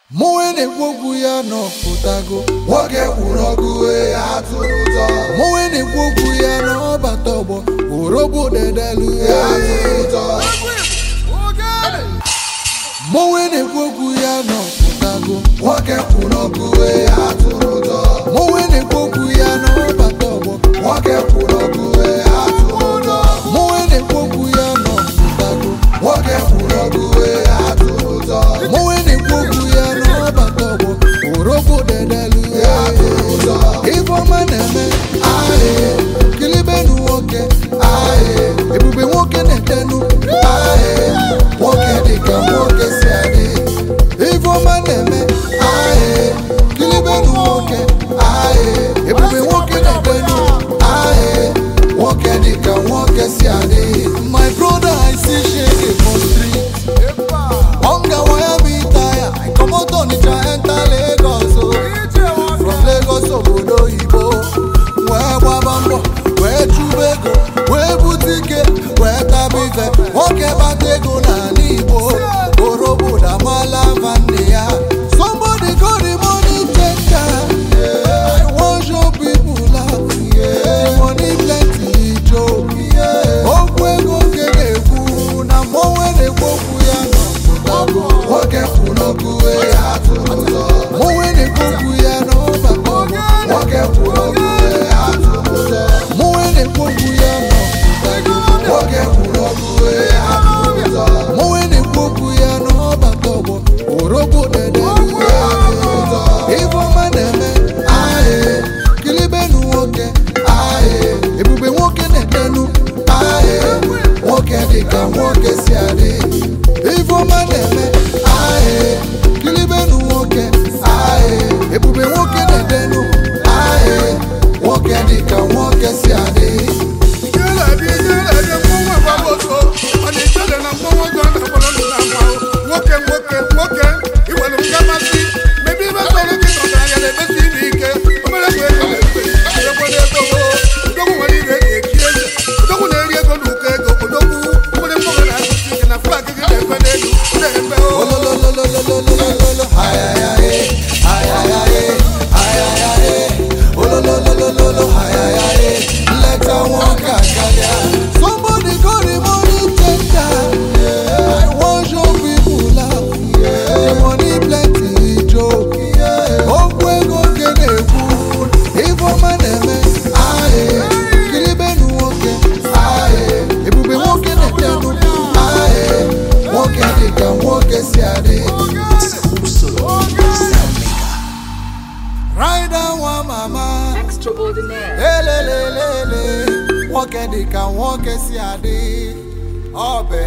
mụnwe na-ekwu okwu ya nọpụtago nwoke kwuru ọkụ wee atụrụ ụtọ mụnwe na-ekwu okwu ya n'ọbata ọgbọ orobo dedelu ya atụrụ ụtọ mụnwe na-ekwu okwu ya nọpụtago nwoke kwuru ọkụ wee atụrụ ụtọ mụnwe na-ekwu okwu ya n'ọbata ọgbọ nwoke kwuru ọkụ wee atụrụ ụtọ mụnwe na-ekwu okwu ya nọpụtago nwoke kwuru ọkụ wee atụrụ ụtọ mụnwe na-ekwu okwu ya n'ọbata ọgbọ orobo dedelu ya atụrụ ụtọ ifeọma na-eme ahịa kilibenu nwoke ahịa ebube nwoke na-etenu ahịa nwoke dịka nwoke si adị ifeọma na-eme ahịa kilibenu nwoke ahịa ebube nwoke na-etenu ahịa nwoke dịka nwoke si adị my brother i see shege for street hunger wire me tire i comot onitsha enter lagos o from lagos obodo oyibo wee gbaba mbọ wee chụba ego wee bute ike wee taba ife nwoke bata ego n'ala igbo orobodo amala nwanne ya somebody go the money changer i wan show people love the money plenty joke okwu ego nke na-ekwu na mmọnwe na-ekwu okwu ya n'ọpụtago nwoke kwuru ọkụ wee atụrụ ụtọ mmọnwe na-ekwu okwu ya n'ọbata ọgbọ nwoke kwuru ọkụ wee atụrụ ụtọ mmọnwe na-ekwu okwu ya n'ọpụtago nwoke kwuru ọkụ wee atụrụ ụtọ mmọnwe na-ekwu okwu ya n'ọbata ọgbọ orogbo dedelu ifeọma na-eme ahịa kilibenu nwoke ahịa ebube nwoke na-etenu ahịa nwoke dịka nwoke si adị ifeọma na-eme ahịa kilibenu nwoke ahịa ebube nwoke na-etenu ahịa nwoke dịka nwoke si adị nwoke nwoke nwoke iwere mgamasị mebe ibe sọrọ gị tọtara ya na-emesi ibe ike omere bụ ego na-efe ekwere ego odogwu nwere ire eji echi eze odogwu na-eri ego na ụkọ ego odogwu nwere mgbanwe na-agụsi ike na flag gị na-efe n'elu na-eme o ololololololololo ayayaye ayayaye ayayaye olololololo ayayaye nleta nwoke akarịa somebody go the money changer i wan show people love the money plenty joke okwu ego nke na-ekwu ifeọma na-eme ahịa kilibenu nwoke ahịa ebube nwoke na-etenu ahịa nwoke dịka nwoke si adị rider nwa mama Extraordinaire. elelelele nwoke dịka nwoke si adị ọ bụ